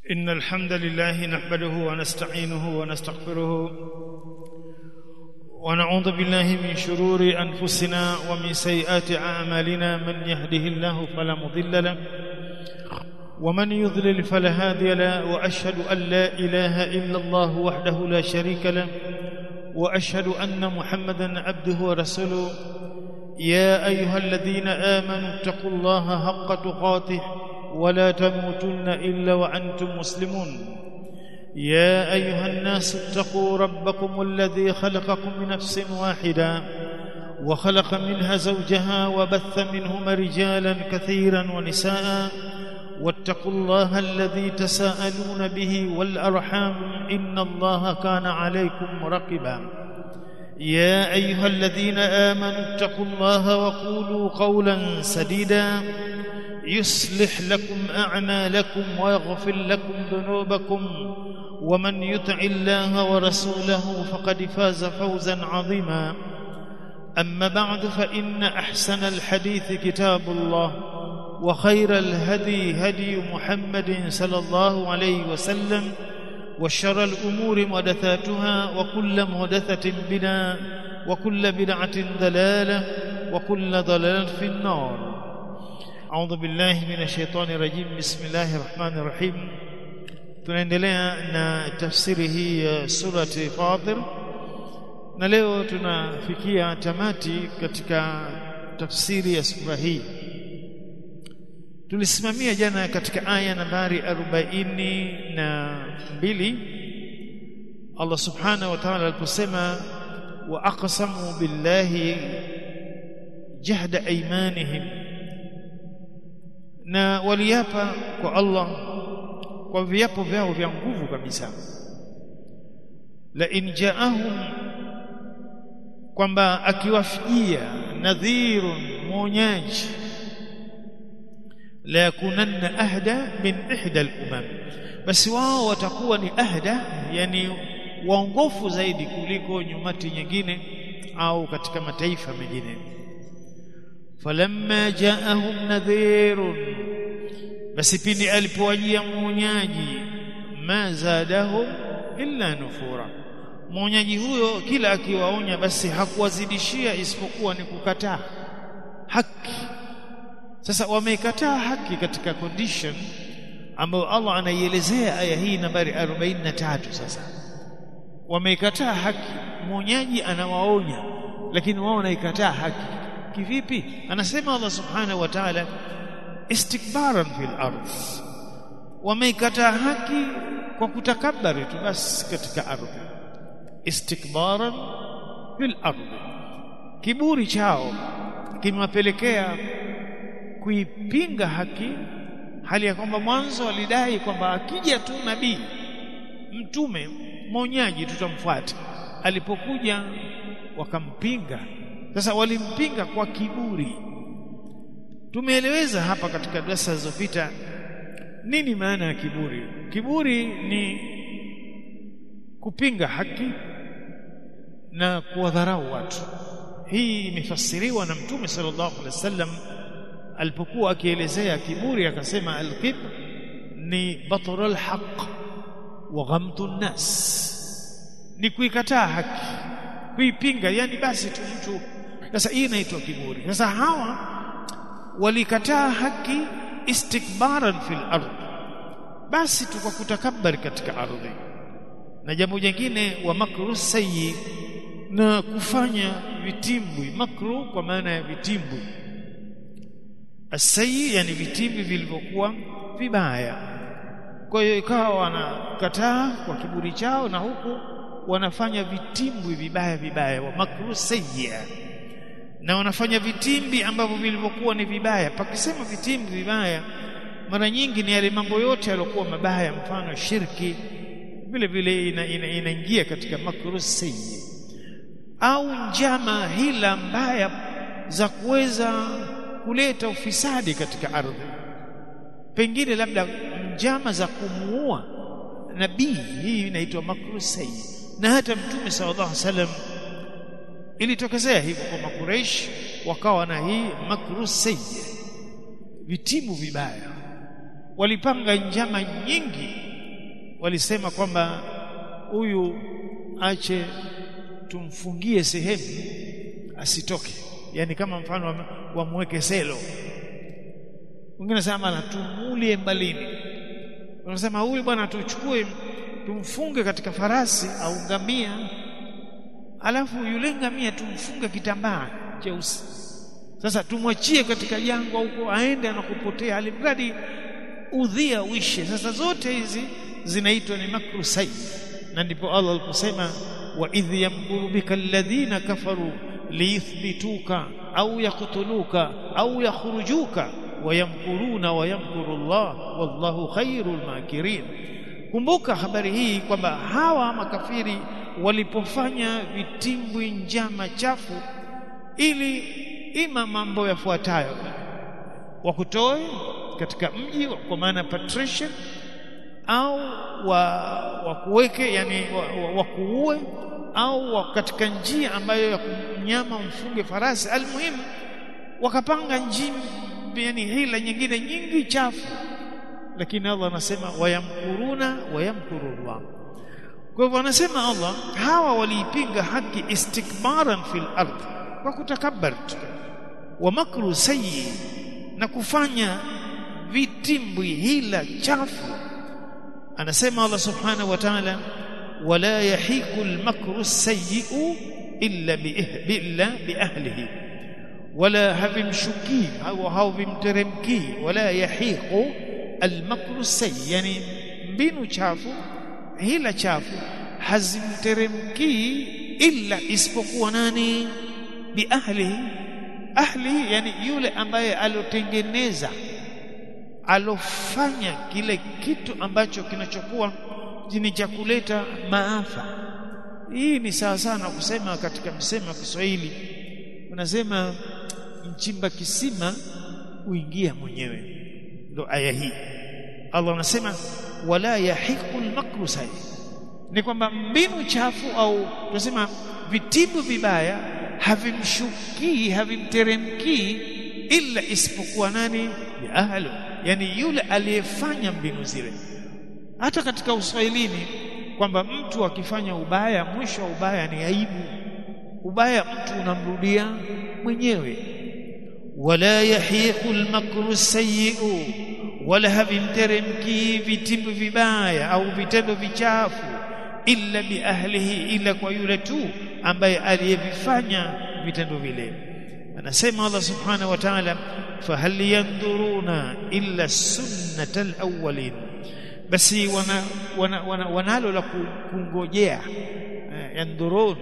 إن الحمد لله نحمده ونستعينه ونستغفره ونعوذ بالله من شرور أنفسنا ومن سيئات أعمالنا من يهده الله فلا مضل له ومن يضلل فلا هادي له وأشهد أن لا إله إلا الله وحده لا شريك له وأشهد أن محمدا عبده ورسوله يا أيها الذين آمنوا اتقوا الله حق تقاته ولا تموتن إلا وأنتم مسلمون يا أيها الناس اتقوا ربكم الذي خلقكم من نفس واحدة وخلق منها زوجها وبث منهما رجالا كثيرا ونساء واتقوا الله الذي تساءلون به والأرحام إن الله كان عليكم رقبا يا أيها الذين آمنوا اتقوا الله وقولوا قولا سديدا يصلح لكم أعمالكم ويغفر لكم ذنوبكم ومن يطع الله ورسوله فقد فاز فوزا عظيما أما بعد فإن أحسن الحديث كتاب الله وخير الهدي هدي محمد صلى الله عليه وسلم وشر الأمور محدثاتها وكل محدثة بدعة وكل بدعة ضلالة وكل ضلالة في النار أعوذ بالله من الشيطان الرجيم بسم الله الرحمن الرحيم tunaendelea na tafsiri hii ya surati Fatir na leo tunafikia tamati katika tafsiri ya sura hii tulisimamia jana katika aya nambari arobaini na mbili Allah subhanahu wa ta'ala aliposema wa aqsamu billahi jahda aymanihim na waliapa kwa Allah kwa viapo vyao vya nguvu kabisa la in jaahum kwamba akiwafijia nadhirun mwonyaji la yakunanna ahda min ihda al-umam basi wao watakuwa ni ahda yani waongofu zaidi kuliko nyumati nyingine au katika mataifa mengine falamma jaahum nadhirun basi pindi alipowajia mwonyaji ma zadahum illa nufura mwonyaji huyo kila akiwaonya basi hakuwazidishia isipokuwa ni kukataa haki sasa wameikataa haki katika condition ambayo Allah anaielezea aya hii nambari 43 sasa wameikataa haki mwonyaji anawaonya lakini wao wanaikataa haki kivipi anasema Allah subhanahu wa ta'ala istikbaran fil ardh wameikataa haki kwa kutakabari tu basi katika ardhi istikbaran fil ardh kiburi chao kimewapelekea kuipinga haki hali ya kwamba mwanzo walidai kwamba akija tu nabii mtume mwonyaji tutamfuata alipokuja wakampinga sasa walimpinga kwa kiburi tumeeleweza hapa katika darasa zilizopita nini maana ya kiburi kiburi ni kupinga haki na kuwadharau watu hii imefasiriwa na mtume sallallahu alaihi wasallam alipokuwa akielezea kiburi akasema alkibr ni batrul haqq wa ghamtu nnas ni kuikataa haki kuipinga yani basi tu mtu sasa hii inaitwa kiburi sasa hawa walikataa haki istikbaran fil ardh basi tu kwa kutakabari katika ardhi na jambo jingine wa makru sayyi na kufanya vitimbwi makru kwa maana ya vitimbwi asayi yani vitimbwi vilivyokuwa vibaya kwa hiyo ikawa wanakataa kwa kiburi chao na huku wanafanya vitimbwi vibaya vibaya wa makru sayyi na wanafanya vitimbi ambavyo vilivyokuwa ni vibaya pakisema vitimbi vibaya mara nyingi ni yale mambo yote yaliokuwa mabaya mfano shirki vile vile inaingia ina, ina katika makru sayyi au njama hila mbaya za kuweza kuleta ufisadi katika ardhi pengine labda njama za kumuua nabii hii inaitwa makru sayyi na hata mtume sallallahu alaihi wasallam ilitokezea hivyo kwa makureish wakawa na hii makru sayyi vitibu vibaya walipanga njama nyingi walisema kwamba huyu ache tumfungie sehemu asitoke yani kama mfano wamweke selo wengine nasema na tumulie mbalini wanasema huyu bwana tuchukue tumfunge katika farasi au ngamia alafu yule ngamia tumfunge kitambaa cheusi sasa tumwachie katika jangwa huko aende anakupotea alimradi udhia uishe sasa zote hizi zinaitwa ni makru sayyi na ndipo Allah aliposema wa idh yamkuru bika alladhina kafaru liyuthbituka au yaqtuluka au yakhrujuka wayamkuruna wayamkuru Allah wallahu khairul makirin kumbuka habari hii kwamba hawa makafiri walipofanya vitimbwi njama chafu ili ima mambo yafuatayo wakutoe katika mji kwa maana patrician au wa wakuweke yani wakuue au wa katika njia ambayo ya mnyama mfunge farasi almuhimu wakapanga njia yani hila nyingine nyingi chafu lakini Allah anasema wayamkuruna wayamkurullah kwa hivyo anasema Allah hawa waliipinga haki istikbaran fil ardh kwa kutakabbar wa makru sayyi na kufanya vitimbwi hila chafu anasema Allah subhanahu wa ta'ala wala yahiqu al-makru sayyi'u illa bi illa bi ahlihi wala havimshukii au havimteremkii wala yahiqu al-makru sayyi yani mbinu chafu hila chafu hazimteremkii illa isipokuwa nani bi ahlihi ahli yani yule ambaye alotengeneza alofanya kile kitu ambacho kinachokuwa ni cha kuleta maafa hii ni sawa sana kusema katika msemo wa Kiswahili unasema mchimba kisima uingia mwenyewe ndo aya hii Allah anasema wala yahiqu al-makru sayyi ni kwamba mbinu chafu au tunasema vitibu vibaya havimshukii havimteremkii ila isipokuwa nani ya ahlu yani yule aliyefanya mbinu zile hata katika uswahilini kwamba mtu akifanya ubaya mwisho wa ubaya ni aibu ubaya mtu unamrudia mwenyewe wala yahiqu almakru sayyi'u wala havimteremki vitimbu vibaya au vitendo vichafu illa bi ahlihi ila kwa yule tu ambaye aliyevifanya vitendo vile anasema Allah subhanahu wa ta'ala fahal yanduruna illa sunnatal awwalin basi wana, wana, wana, wanalo la kungojea eh, yandurun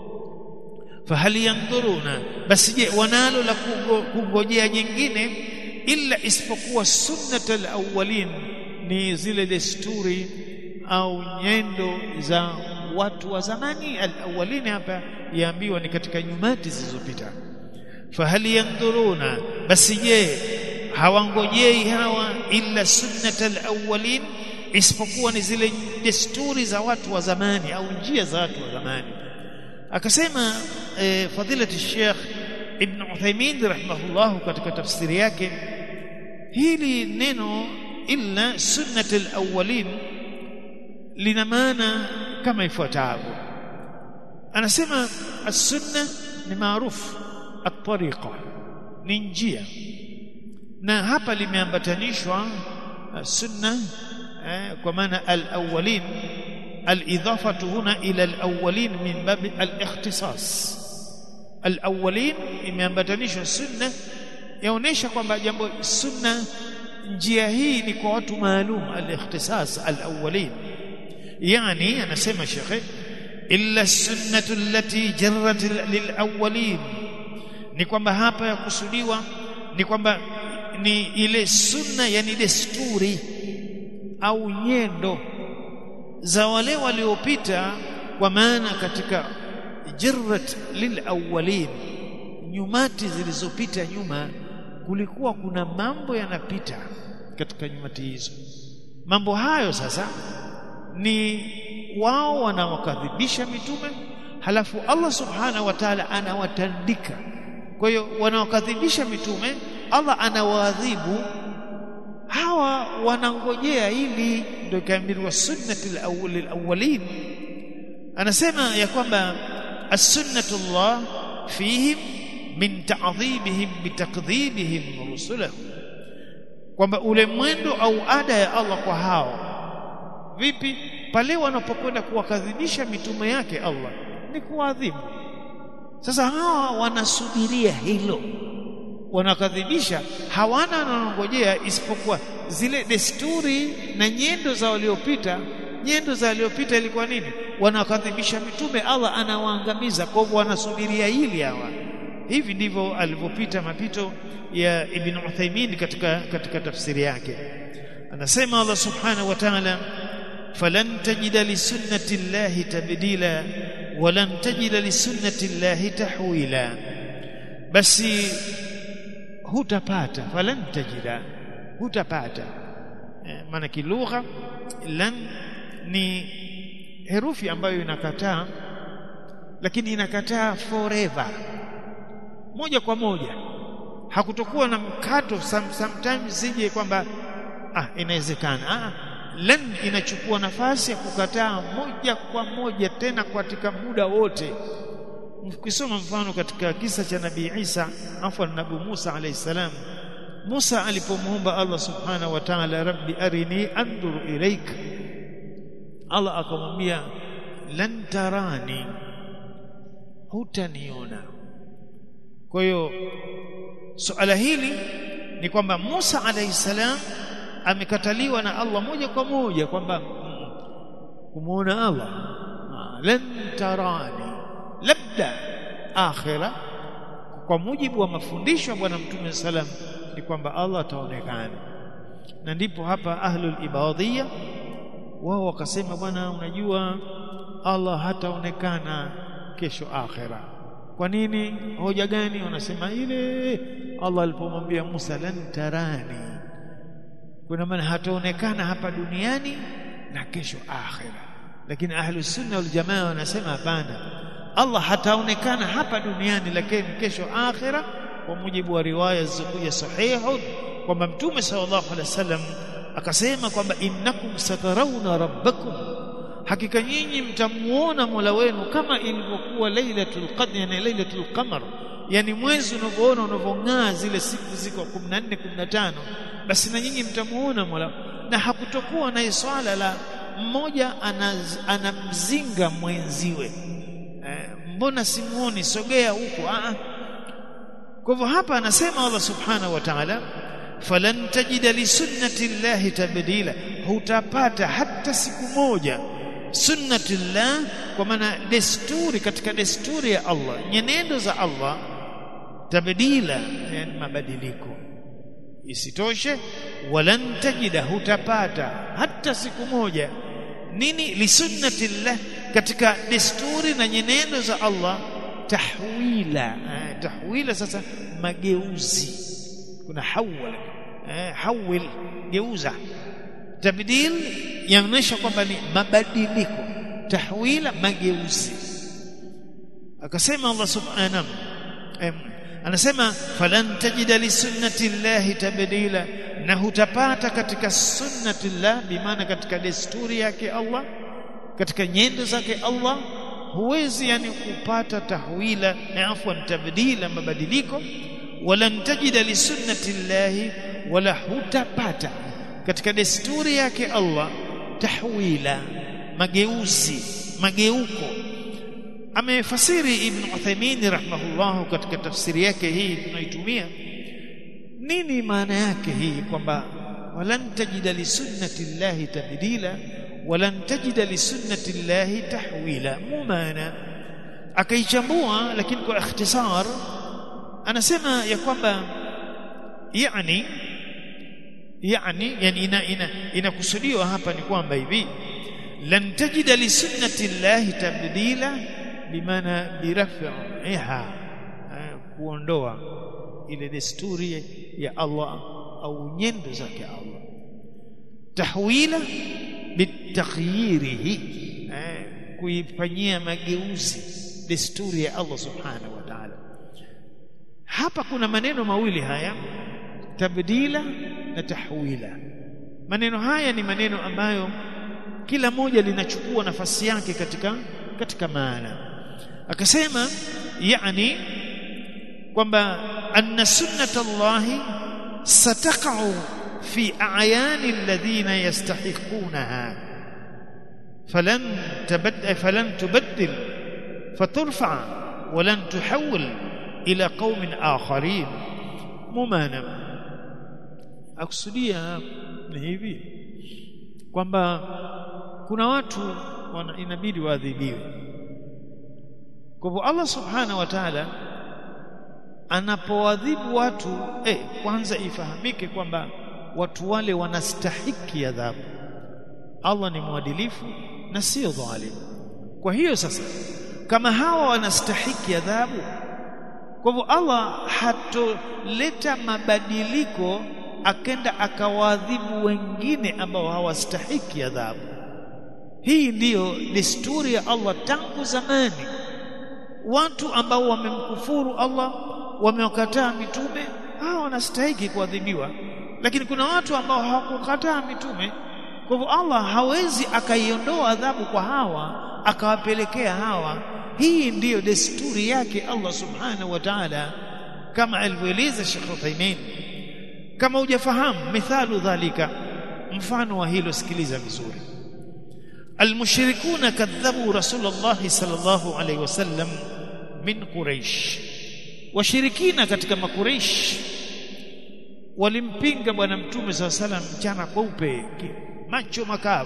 fahal yanduruna basi je wanalo la kungojea jingine illa isipokuwa sunnatal awwalin ni zile desturi au nyendo za watu wa zamani al-awwalin hapa yaambiwa ni katika nyumati zilizopita fahal yanduruna basi je hawangojei hawa illa sunnatal awwalin isipokuwa ni zile desturi za watu wa zamani au njia za watu wa zamani akasema eh, fadilati Sheikh Ibn Uthaymeen rahimahullah katika tafsiri yake hili neno illa sunnatul awwalin lina maana kama ifuatavyo anasema as-sunna ni maarufu at-tariqa ni njia na hapa limeambatanishwa sunna eh, kwa maana al-awwalin al-idafatu huna ila al-awwalin min bab al-ikhtisas al-awwalin imeambatanishwa sunna yaonesha kwamba jambo sunna njia hii ni kwa watu maalum al-ikhtisas al-awwalin yani anasema shekhe illa sunnatu allati jarrat lil-awwalin ni kwamba hapa ya kusudiwa ni kwamba ni ile sunna yani desturi au nyendo za wale waliopita kwa maana katika jirrat lilawwalin nyumati zilizopita nyuma kulikuwa kuna mambo yanapita katika nyumati hizo mambo hayo sasa ni wao wanawakadhibisha mitume halafu Allah subhanahu wa ta'ala anawatandika kwa hiyo wanawakadhibisha mitume Allah anawaadhibu hawa wanangojea ili ndio ikaambiwa sunnati al-awwal al-awwalin anasema ya kwamba as-sunnatullah fihim min ta'dhibihim bitakdhibihim rusulahu kwamba ule mwendo au ada ya Allah kwa hao vipi pale wanapokwenda kuwakadhibisha mitume yake Allah ni kuadhibu sasa hawa wanasubiria hilo wanakadhibisha hawana wanangojea isipokuwa zile desturi na nyendo za waliopita nyendo za waliopita ilikuwa nini wanakadhibisha mitume Allah anawaangamiza kwa hivyo wanasubiria hili hawa hivi ndivyo alivyopita mapito ya Ibn Uthaymeen katika katika tafsiri yake anasema Allah subhanahu wa ta'ala falan tajida li sunnati llahi tabdila walan tajida li sunnati llahi tahwila basi hutapata falan tajida hutapata e, maana kilugha lan ni herufi ambayo inakataa lakini inakataa forever moja kwa moja hakutokuwa na mkato some, sometimes zije kwamba ah inawezekana ah lan inachukua nafasi ya kukataa moja kwa moja tena katika muda wote ukisoma mfano katika kisa cha nabii Isa afwan nabii Musa alayhi salam Musa alipomuomba Allah subhanahu wa ta'ala rabbi arini anzur ilaik Allah akamwambia lan tarani hutaniona kwa hiyo suala hili ni kwamba Musa alayhi salam amekataliwa na Allah moja kwa moja kwamba kumuona Allah lan tarani labda akhira kwa mujibu wa mafundisho ya bwana mtume salam ni kwamba Allah ataonekana na ndipo hapa ahlul ibadiyya wao wakasema bwana unajua Allah hataonekana kesho akhira kwa nini hoja gani wanasema ile Allah alipomwambia Musa lan tarani kuna maana hataonekana hapa duniani na kesho akhira lakini ahlus sunna wal jamaa wanasema hapana Allah hataonekana hapa duniani lakini kesho akhira kwa mujibu wa riwaya zilizokuja sahihu kwamba mtume sallallahu alaihi wasallam akasema kwamba innakum satarawna rabbakum hakika nyinyi mtamuona Mola wenu kama ilivyokuwa lailatul qadr yani lailatul qamar yani mwezi unavyoona unavyong'aa zile siku ziko 14 15 basi na nyinyi mtamuona Mola na hakutokuwa na swala la mmoja anamzinga mwenziwe eh, mbona simuoni sogea huko ah kwa hivyo hapa anasema Allah subhanahu wa ta'ala falan tajida li sunnati llahi tabdila hutapata hata siku moja sunnati llah kwa maana desturi katika desturi ya Allah nyenendo za Allah tabdila yani mabadiliko isitoshe walan tajida hutapata hata siku moja nini li sunnati llah katika desturi na nyenendo za Allah tahwila eh, tahwila sasa mageuzi kuna hawala eh, hawil geuza tabdil yaonyesha kwamba ni mabadiliko tahwila mageuzi akasema Allah subhanahu eh, anasema falan tajida li sunnati llahi tabdila na hutapata katika sunnati llah bimaana katika desturi yake Allah katika nyendo zake Allah huwezi yani kupata tahwila na afwan tabdila mabadiliko wala tajida li sunnati llahi wala hutapata katika desturi yake Allah tahwila mageuzi mageuko amefasiri ibn Uthaymeen rahimahullah katika tafsiri yake hii tunaitumia nini maana yake hii kwamba walan tajida li sunnati llahi tabdila walan tajida li sunnati llahi tahwila mu maana akaichambua lakini kwa ikhtisar anasema ya kwamba yani yani yani ina ina inakusudiwa hapa ni kwamba hivi lan tajida li sunnati llahi tabdila bimaana biraf'iha kuondoa ile desturi ya Allah au nyendo zake Allah tahwila bitakhyirihi kuifanyia mageuzi desturi ya Allah subhanahu wa ta'ala hapa kuna maneno mawili haya tabdila na tahwila maneno haya ni maneno ambayo kila moja linachukua nafasi yake katika katika maana akasema yani kwamba anna sunnata Allahi sataqa'u fi a'yani alladhina yastahiqunaha falan tabadda falan tubaddil faturfa ولن تحول إلى قوم آخرين ممانا akusudia ni hivi kwamba kuna watu wana, inabidi waadhibiwe kwa hivyo Allah subhanahu wa ta'ala anapoadhibu watu eh, kwanza ifahamike kwamba watu wale wanastahiki adhabu Allah ni mwadilifu na sio dhalim kwa hiyo sasa kama hawa wanastahiki adhabu kwa hivyo Allah hatoleta mabadiliko akenda akawaadhibu wengine ambao hawastahiki adhabu hii ndiyo desturi ya Allah tangu zamani watu ambao wamemkufuru Allah wamewakataa mitume hawa wanastahiki kuadhibiwa lakini kuna watu ambao hawakukataa mitume kwa hivyo Allah hawezi akaiondoa adhabu kwa hawa akawapelekea hawa hii ndiyo desturi yake Allah subhanahu wa ta'ala kama alivyoeleza Sheikh Uthaymeen kama hujafahamu mithalu dhalika mfano wa hilo sikiliza vizuri المشركون كذبوا رسول الله صلى الله عليه وسلم من قريش washirikina katika makureish walimpinga bwana mtume saa salam mchana kweupe macho makavu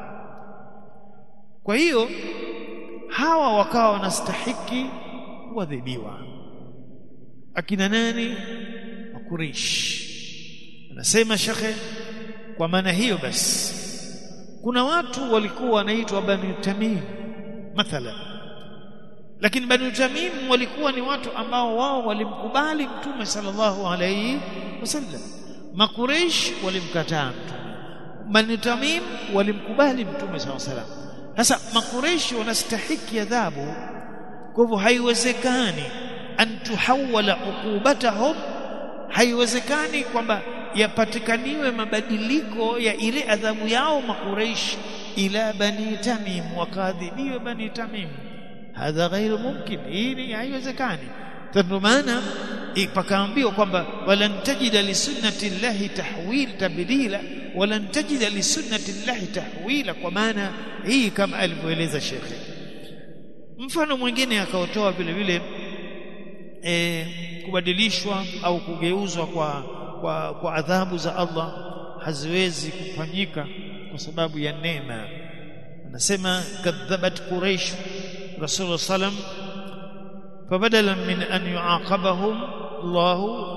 kwa hiyo hawa wakawa wanastahiki kuadhibiwa akina nani makureish anasema shekhe kwa maana hiyo basi kuna watu walikuwa wanaitwa bani tamim mathalan lakini bani tamim walikuwa ni watu ambao wao walimkubali mtume sallallahu alayhi wasallam makureish walimkataa mtume bani tamim walimkubali mtume sallallahu alayhi wasallam sasa makureish wanastahiki adhabu kwa hivyo haiwezekani an tuhawala uqubatahum haiwezekani kwamba yapatikaniwe mabadiliko ya ile adhabu yao makureish ila bani tamim wakaadhibiwe bani tamim hadha ghairu mumkin hii haiwezekani ndio maana pakaambiwa kwamba walan tajida li sunnati llahi tahwil tabdila walan tajida li sunnati llahi tahwila kwa maana hii kama alivyoeleza shekhe mfano mwingine akaotoa vile vile e, kubadilishwa au kugeuzwa kwa, kwa, kwa adhabu za Allah haziwezi kufanyika kwa sababu ya neema anasema kadhabat quraish rasulullah sallam فبدلا من أن يعاقبهم الله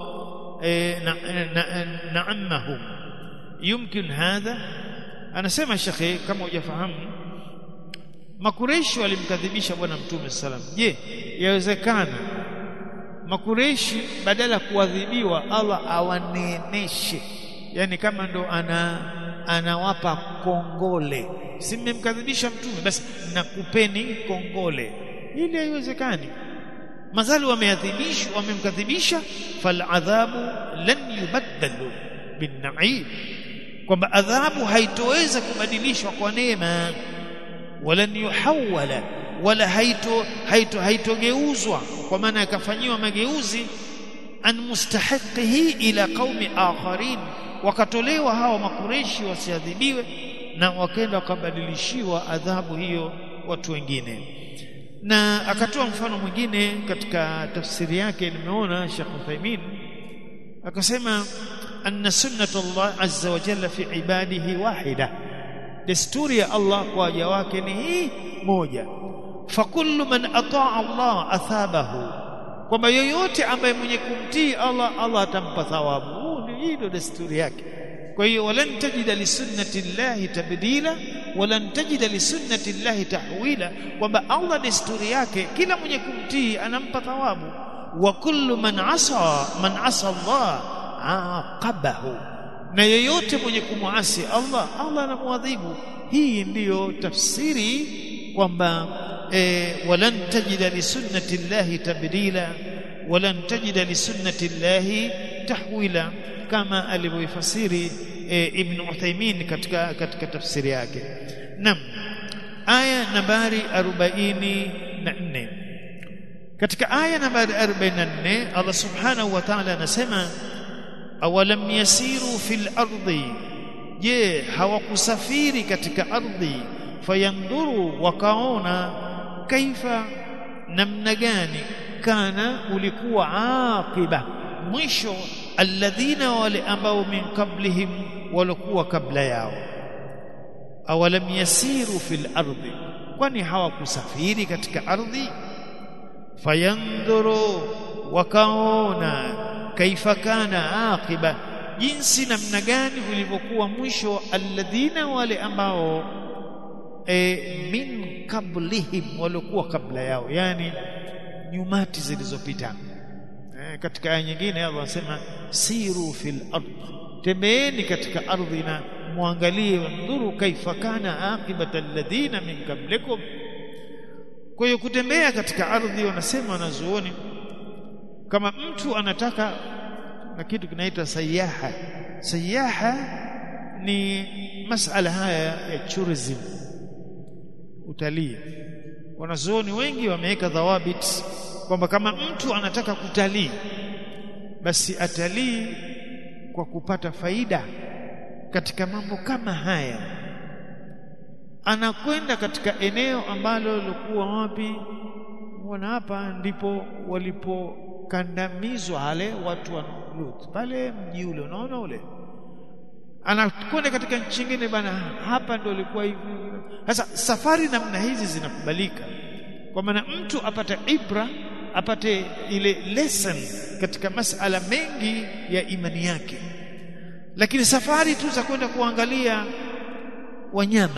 نعمهم يمكن هذا أنا سمع شيخي كما يفهم makureshi walimkadhibisha bwana mtume salam je yawezekana makureshi badala ya kuadhibiwa Allah awaneemeshe yani kama ndo ana anawapa kongole si mmemkadhibisha mtume basi nakupeni kongole ili haiwezekani mazali wameadhibishwa wamemkadhibisha faladhabu lan yubaddalu binnaim kwamba adhabu haitoweza kubadilishwa kwa neema walan yuhawala wala haito haito haitogeuzwa kwa maana yakafanyiwa mageuzi an mustahiqihi ila qaumi akharin wakatolewa hawa makureshi wasiadhibiwe na wakaenda wakabadilishiwa adhabu hiyo watu wengine na akatoa mfano mwingine katika tafsiri yake nimeona Sheikh Uthaymeen akasema anna sunnatu Allah azza wa jalla fi ibadihi wahida desturi ya Allah kwa waja wake ni hii moja fakullu man ataa Allah athabahu kwamba yoyote ambaye mwenye kumtii Allah Allah atampa thawabu hii ndio desturi yake kwa hiyo walan tajida li sunnati llahi tabdila walan tajida li sunnati llahi tahwila kwamba Allah desturi yake kila mwenye kumtii anampa thawabu wa kullu man asa man asa Allah aqabahu na yeyote mwenye kumwasi Allah Allah anamwadhibu hii ndiyo tafsiri kwamba e, walan tajida li sunnati llahi tabdila walan tajida li sunnati llahi tahwila kama alivyoifasiri e, Ibn Uthaymeen katika katika tafsiri yake naam aya nambari 44 katika aya nambari 44 Allah subhanahu wa ta'ala anasema awalam yasiru fil ardi je hawakusafiri katika ardhi fayandhuru wakaona kaifa namna gani kana ulikuwa aqiba mwisho alladhina wale ambao min qablihim walikuwa kabla yao awalam yasiru fil ardi kwani hawakusafiri katika ardhi fayandhuru wakaona kaifa kana aqiba jinsi namna gani ulivyokuwa mwisho alladhina wale ambao e, min qablihim waliokuwa kabla yao yani nyumati zilizopita e, katika aya nyingine Allah anasema siru fil ard tembeeni katika ardhi na muangalie wandhuru kaifa kana aqibata alladhina min qablikum kwa hiyo kutembea katika ardhi wanasema wanazuoni kama mtu anataka na kitu kinaitwa sayaha sayaha ni masala haya ya tourism utalii wanazuoni wengi wameweka dhawabit kwamba kama mtu anataka kutalii basi atalii kwa kupata faida katika mambo kama haya anakwenda katika eneo ambalo lilikuwa wapi wana hapa ndipo walipokandamizwa wale watu wa Lut pale mji ule unaona ule anakwenda katika nchi nyingine bana hapa ndio ilikuwa hivi sasa safari namna hizi zinakubalika kwa maana mtu apate ibra apate ile lesson katika masala mengi ya imani yake lakini safari tu za kwenda kuangalia wanyama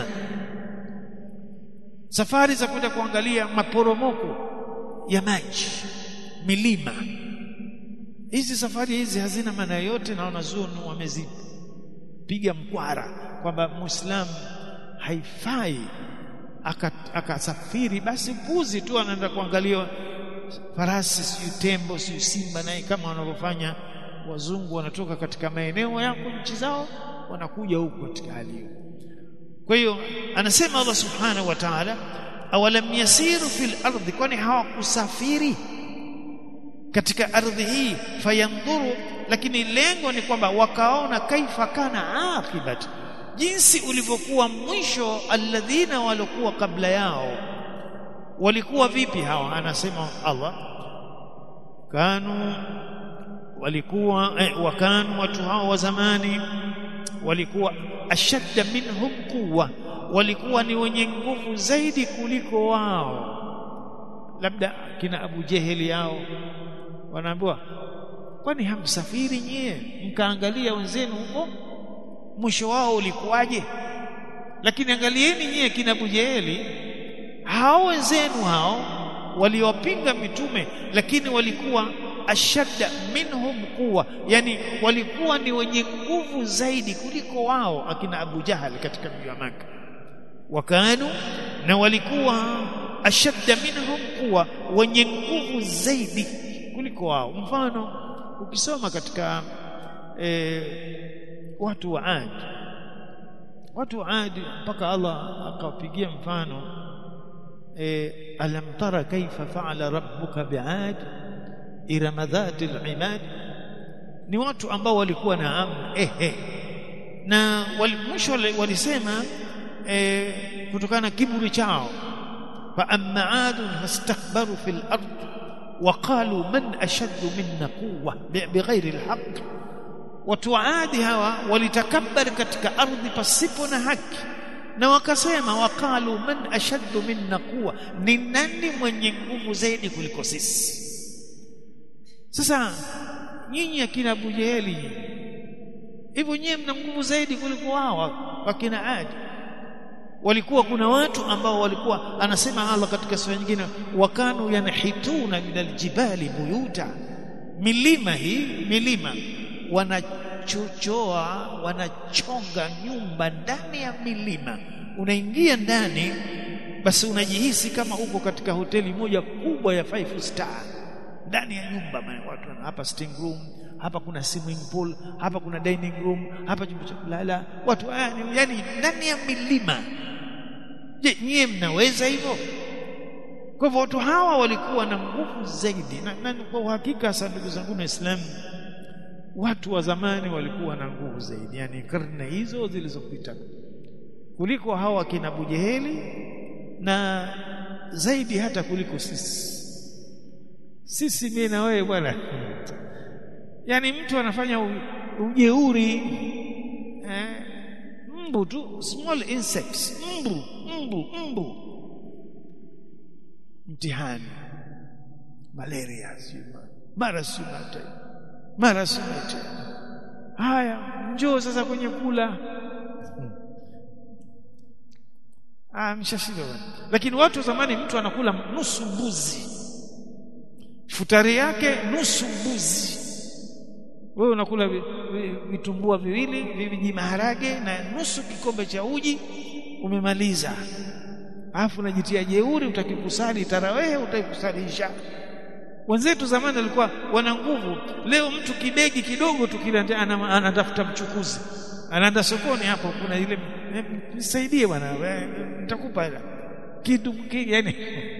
safari za kwenda kuangalia maporomoko ya maji milima hizi safari hizi hazina maana yote na wanazuoni wamezipiga mkwara kwamba muislamu haifai akasafiri aka basi mbuzi tu anaenda kuangalia farasi siyo tembo siyo simba naye kama wanavyofanya wazungu wanatoka katika maeneo yako nchi zao wanakuja huku katika hali hiyo kwa hiyo anasema Allah subhanahu wa ta'ala awalam yasiru fil ardi kwani hawakusafiri katika ardhi hii fayandhuru lakini lengo ni kwamba wakaona kaifa kana akibat jinsi ulivyokuwa mwisho alladhina walikuwa kabla yao walikuwa vipi hawa anasema Allah kanu walikuwa eh, wakanu watu hao wa zamani walikuwa ashadda minhum quwwa walikuwa ni wenye nguvu zaidi kuliko wao labda kina Abu Jeheli yao wanaambiwa kwani hamsafiri nyie mkaangalia wenzenu huko mwisho wao ulikuwaje lakini angalieni nyie kina Abu Jeheli hao wenzenu hao waliwapinga mitume lakini walikuwa ashadda minhum quwa yani walikuwa ni wenye nguvu zaidi kuliko wao akina Abu Jahal katika mji wa Maka wakanu na walikuwa ashadda minhum quwa wenye nguvu zaidi kuliko wao mfano ukisoma katika e, watu wa Ad watu wa Ad mpaka Allah akawapigia mfano e, alam tara kaifa faala rabbuka bi'ad irama dhati al-imad ni watu ambao walikuwa na amna ehe na mwisho walisema e, kutokana na kiburi chao fa amma adun fastakbaru fil ard وقالوا من أشد منا قوة بغير الحق watu waadi hawa walitakabbar katika ardhi pasipo na haki na wakasema wakalu man ashaddu minna quwa ni nani mwenye nguvu zaidi kuliko sisi sasa nyinyi akina Abu Jeheli hivyo nyinyi mna nguvu zaidi kuliko wao wakina Adi walikuwa kuna watu ambao walikuwa anasema Allah katika sura nyingine wakanu yanhituna min aljibali buyuta milima hii milima wanachochoa wanachonga nyumba ndani ya milima unaingia ndani basi unajihisi kama uko katika hoteli moja kubwa ya five star ndani ya nyumba watu hapa sitting room hapa kuna swimming pool hapa kuna dining room hapa chumba cha kulala watu haya ni yani ndani ya milima je nyie mnaweza hivyo kwa hivyo watu hawa walikuwa na nguvu zaidi na, na kwa uhakika sana ndugu zangu waislamu watu wa zamani walikuwa na nguvu zaidi yani karne hizo zilizopita kuliko hawa kina Bujeheli na zaidi hata kuliko sisi sisi mimi na wewe bwana yani mtu anafanya ujeuri eh, mbu tu small insects mbu mbu mbu mtihani malaria mara sumate mara sumate haya njoo sasa kwenye kula ah mshashiba lakini watu zamani mtu anakula nusu mbuzi futari yake nusu mbuzi wewe unakula vitumbua viwili viji maharage na nusu kikombe cha uji umemaliza alafu unajitia jeuri utakikusali tarawehe utakikusalisha wenzetu zamani walikuwa wana nguvu leo mtu kidegi kidogo tu kile anatafuta mchukuzi anaenda sokoni hapo kuna ile nisaidie bwana nitakupa hela kitu yani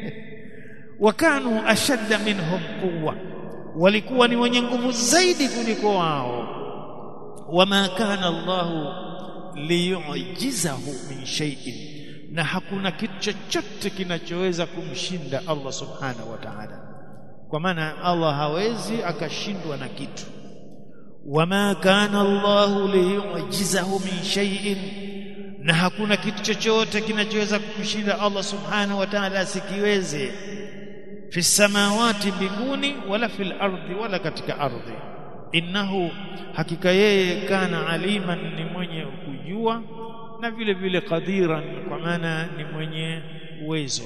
wakanu ashadda minhum quwwa walikuwa ni wenye nguvu zaidi kuliko wao wama kana Allahu liyujizahu min shay'in na hakuna kitu chochote kinachoweza kumshinda Allah subhanahu wa ta'ala kwa maana Allah hawezi akashindwa na kitu wama kana Allahu liyujizahu min shay'in na hakuna kitu chochote kinachoweza kumshinda Allah subhanahu wa ta'ala asikiweze fi samawati mbinguni wala fil ardi wala katika ardhi innahu hakika yeye kana aliman ni mwenye kujua na vile vile qadiran kwa maana ni mwenye uwezo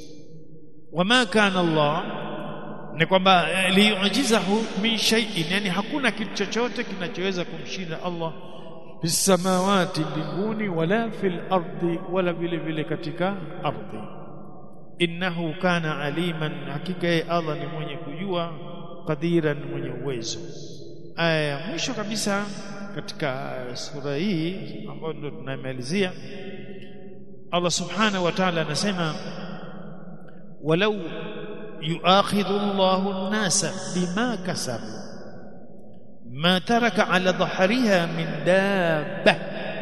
wama kana Allah ni kwamba liyujizahu min shay'in yani hakuna kitu chochote kinachoweza kumshinda Allah fis samawati mbinguni wala fil ardi wala vile vile katika ardhi innahu kana aliman hakika yeye Allah ni mwenye kujua qadiran mwenye uwezo aya ya mwisho kabisa katika sura hii ambayo ndio tunamalizia Allah subhanahu wa ta'ala anasema walau yuakhidhu Allahu an-nasa bima kasabu ma taraka ala dhahriha min dabba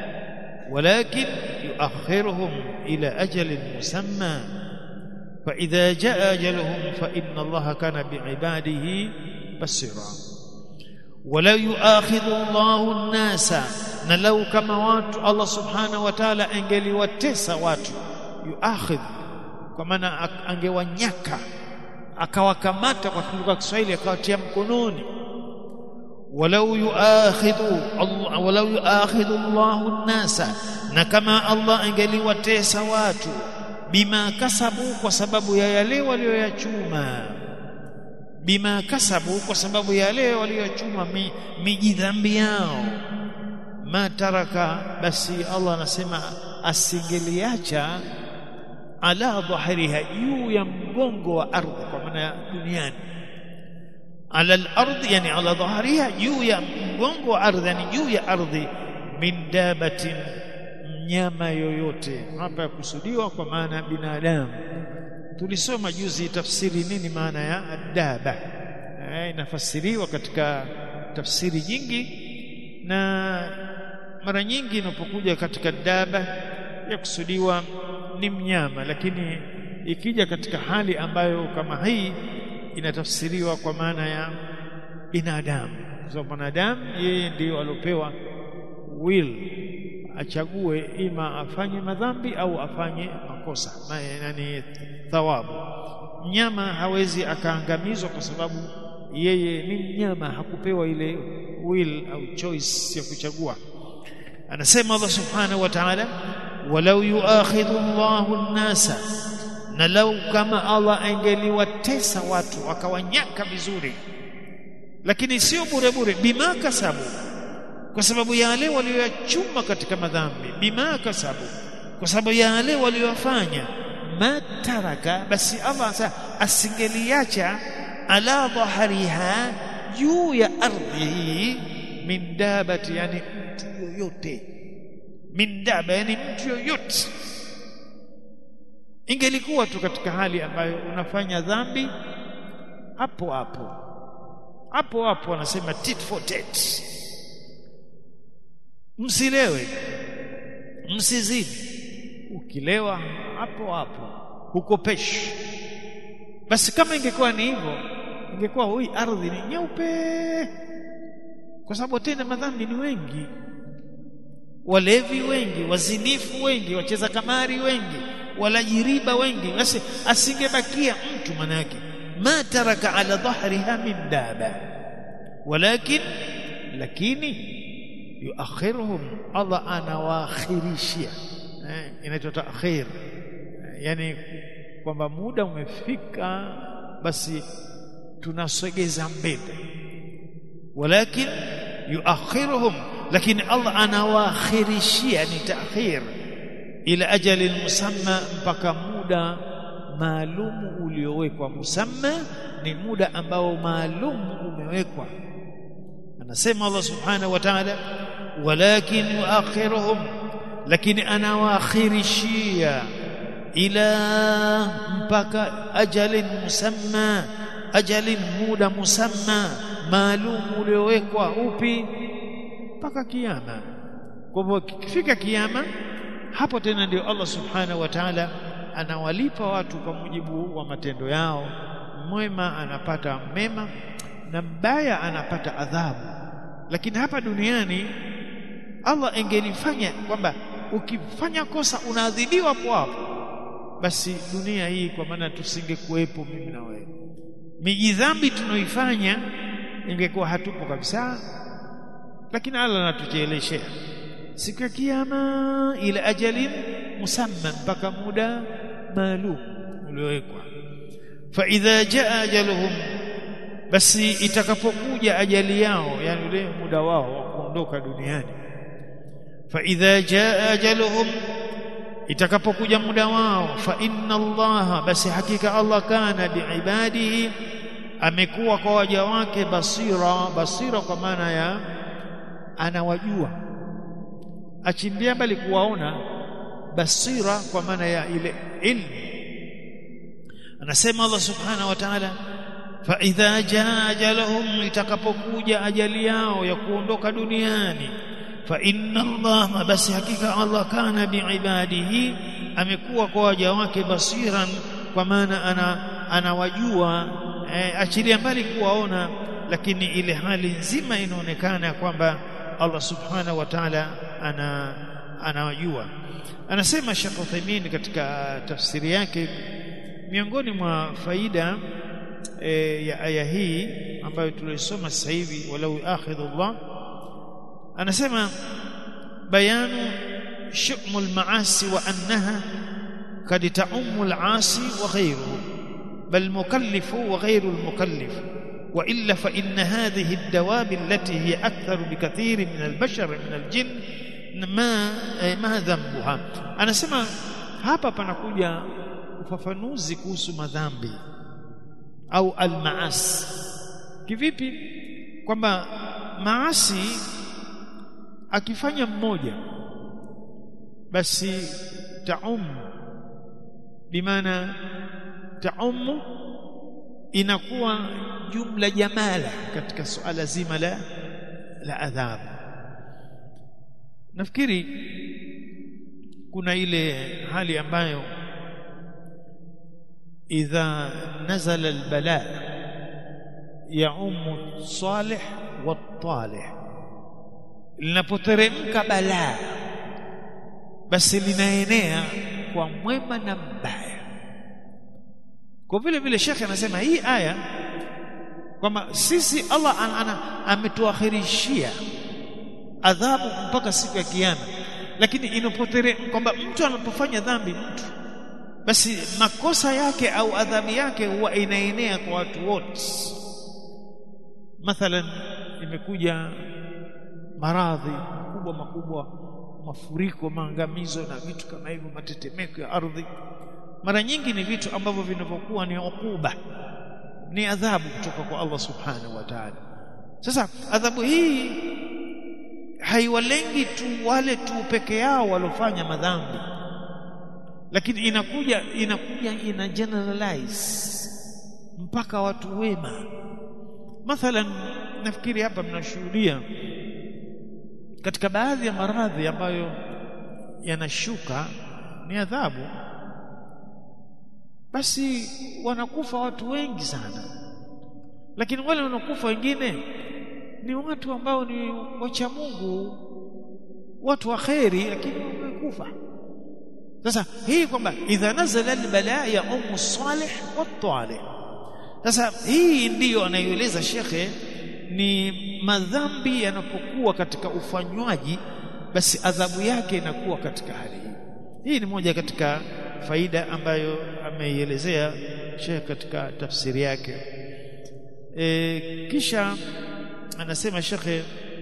ولكن يؤخرهم إلى أجل مسمى فإذا جاء أجلهم فإن الله كان بعباده بصيرا ولا يؤاخذ الله الناس نلو كما watu Allah subhanahu wa ta'ala angeliwatesa watu yuakhidh kwa maana angewanyaka akawakamata kwa lugha ya Kiswahili akawatia mkononi walau yuakhidhu Allah walau yuakhidhu Allahu an-nasa na kama Allah angeliwatesa watu bima kasabu kwa sababu ya yale walioyachuma bima kasabu kwa sababu ya yale walioyachuma mi, mijidhambi yao ma taraka basi Allah anasema asingeliacha ala dhahiriha juu ya mgongo wa ardhi kwa maana ya duniani ala al-ardh yani ala dhahriha juu ya mgongo wa ardhi yani juu ya ardhi min dabatin mnyama yoyote hapa yakusudiwa kwa maana ya binadamu tulisoma juzi tafsiri nini maana ya daba eh, inafasiriwa katika tafsiri nyingi na mara nyingi inapokuja katika daba yakusudiwa ni mnyama lakini ikija katika hali ambayo kama hii inatafsiriwa kwa maana ya binadamu kwa sababu mwanadamu yeye ndiyo aliopewa will achague ima afanye madhambi au afanye makosa yani thawabu mnyama hawezi akaangamizwa kwa sababu yeye ni mnyama hakupewa ile will au choice ya kuchagua anasema Allah subhanahu wa ta'ala walau yuakhidhu Allahu an-nasa na lau kama Allah angeliwatesa watu akawanyaka vizuri lakini sio bure bure bima kasabu kwa sababu ya wale walioyachuma katika madhambi bima kasabu kwa sababu ya wale waliofanya mataraka basi Allah asingeliacha ala dhahariha juu ya ardhi hii min dabati yani mtu yoyote min daba yani mtu yoyote ingelikuwa tu katika hali ambayo unafanya dhambi hapo hapo hapo hapo wanasema tit for tat msilewe msizidi ukilewa hapo hapo hukopeshi basi kama ingekuwa ni hivyo ingekuwa hii ardhi ni nyeupe kwa sababu tena madhambi ni wengi walevi wengi wazinifu wengi wacheza kamari wengi walajiriba wengi basi asingebakia mtu manake ma taraka ala dhahriha min daba walakin lakini yuakhiruhum Allah anawakhirishia eh, inaitwa taakhir yani kwamba muda umefika basi tunasogeza mbele walakin yuakhiruhum lakini Allah anawakhirishia ni taakhir ila ajali musamma mpaka muda maalumu uliowekwa musamma ni muda ambao maalumu umewekwa anasema Allah subhanahu wa ta'ala walakin yuakhiruhum lakini anawakhirishia ila mpaka ajalin musamma ajalin muda musamma maalum uliowekwa upi mpaka kiyama kwa hivyo kifika kiyama hapo tena ndio Allah subhanahu wa ta'ala anawalipa watu kwa mujibu wa matendo yao mwema anapata mema na mbaya anapata adhabu lakini hapa duniani Allah engelifanya kwamba ukifanya kosa unaadhibiwa hapo hapo basi dunia hii kwa maana tusingekuwepo mimi na wewe miji dhambi tunaoifanya ingekuwa hatupo kabisa lakini Allah anatucheleshea siku ya kiyama ila ajalin musamma mpaka muda maalum uliowekwa fa idha jaa ajaluhum basi itakapokuja ajali yao yani ule muda wao wa kuondoka duniani fa idha jaa ajaluhum itakapokuja muda wao fa inna allaha basi hakika Allah kana biibadihi amekuwa kwa waja wake basira basira kwa maana ya anawajua achimbia bali kuwaona basira kwa maana ya ile ilmu anasema Allah subhanahu wa ta'ala fa idha jaa ajaluhum itakapokuja ajali yao ya kuondoka duniani fa inna Allah basi hakika Allah kana biibadihi amekuwa kwa waja wake basiran kwa maana ana anawajua e, achilia mbali kuwaona lakini ile hali nzima inaonekana kwamba Allah subhanahu wa ta'ala ana anawajua anasema Sheikh Uthaymeen katika tafsiri yake miongoni mwa faida e, ya aya hii ambayo tulisoma sasa hivi walau akhidhullah anasema bayanu shumul maasi wa annaha kad ta'ummu al-asi wa ghayruhu bal mukallifu wa ghayru al-mukallif وإلا فإن هذه الدواب التي هي أكثر بكثير من البشر من الجن ما ما ذنبها أنا سمع hapa panakuja ufafanuzi kuhusu madhambi au almaasi kivipi kwamba maasi akifanya mmoja basi taum bimaana taumu inakuwa jumla jamala katika suala zima la la adhabu nafikiri kuna ile hali ambayo idha nazala albala yaumu salih watalih linapoteremka balaa basi linaenea kwa mwema na mbaya kwa vile vile shekhe anasema hii aya kwamba sisi Allah an, an, ametuakhirishia adhabu mpaka siku ya kiyama lakini inapotere kwamba mtu anapofanya dhambi mtu basi makosa yake au adhabu yake huwa inaenea kwa watu wote mathalan imekuja maradhi makubwa makubwa mafuriko maangamizo na vitu kama hivyo matetemeko ya ardhi mara nyingi ni vitu ambavyo vinavyokuwa ni ukuba ni adhabu kutoka kwa Allah subhanahu wa ta'ala sasa adhabu hii haiwalengi tu wale tu peke yao walofanya madhambi lakini inakuja inakuja ina generalize mpaka watu wema mathalan nafikiri hapa mnashuhudia katika baadhi ya maradhi ambayo yanashuka ni adhabu basi wanakufa watu wengi sana lakini wale wanakufa wengine ni watu ambao ni wacha Mungu watu wa kheri lakini wamekufa sasa hii kwamba idha nazala albalaa ya ummu salih wa talih sasa hii ndiyo anayoeleza shekhe ni madhambi yanapokuwa katika ufanywaji basi adhabu yake inakuwa katika hali hii hii ni moja katika faida ambayo ameielezea shekhe katika tafsiri yake e, kisha anasema shekhe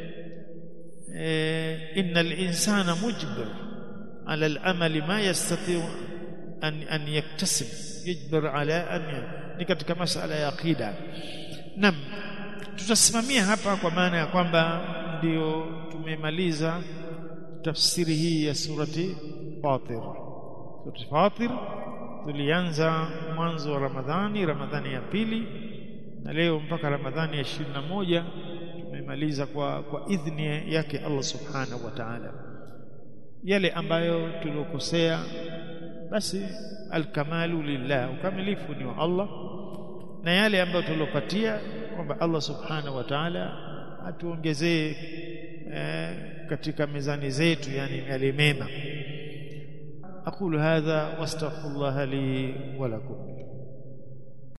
e, innal insana mujbir ala al-amali ma yastati an an yaktasib yajbir ala an ni katika masala ya aqida nam tutasimamia hapa kwa maana ya kwamba ndio tumemaliza tafsiri hii ya surati Fatir surati Fatir tulianza mwanzo wa Ramadhani Ramadhani ya pili na leo mpaka Ramadhani ya ishirini na moja tumemaliza kwa, kwa idhni yake Allah subhanahu wa ta'ala yale ambayo tuliokosea basi alkamalu lillah ukamilifu ni wa Allah na yale ambayo tulopatia kwamba Allah subhanahu wa ta'ala atuongezee eh, katika mizani zetu yani yale mema aqulu hadha wastaghfirullah li wa lakum